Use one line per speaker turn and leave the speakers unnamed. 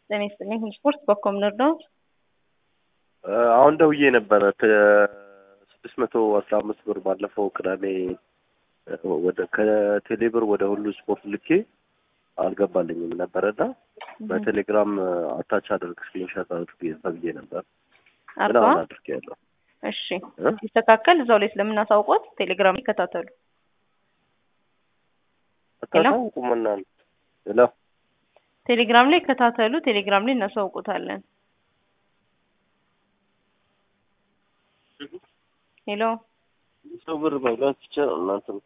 ጤና ይስጥልኝ። ስፖርት በኮም ንርዳውት
አሁን ደውዬ ነበረ ስድስት መቶ አስራ አምስት ብር ባለፈው ቅዳሜ ወደ ከቴሌብር ወደ ሁሉ ስፖርት ልኬ አልገባልኝም ነበረና በቴሌግራም አታች አድርግ ስክሪንሻት አድርግ ተብዬ ነበር። ግን
አርባ
አሁን አድርጌ ያለሁ
እሺ ይስተካከል። እዛው ላይ ስለምናሳውቆት ቴሌግራም ይከታተሉ።
አታሳውቁምና ሄሎ
ቴሌግራም ላይ ይከታተሉ። ቴሌግራም ላይ እናሳውቁታለን። ሄሎ
ሰው ብር መብላት ይቻላል እናንተ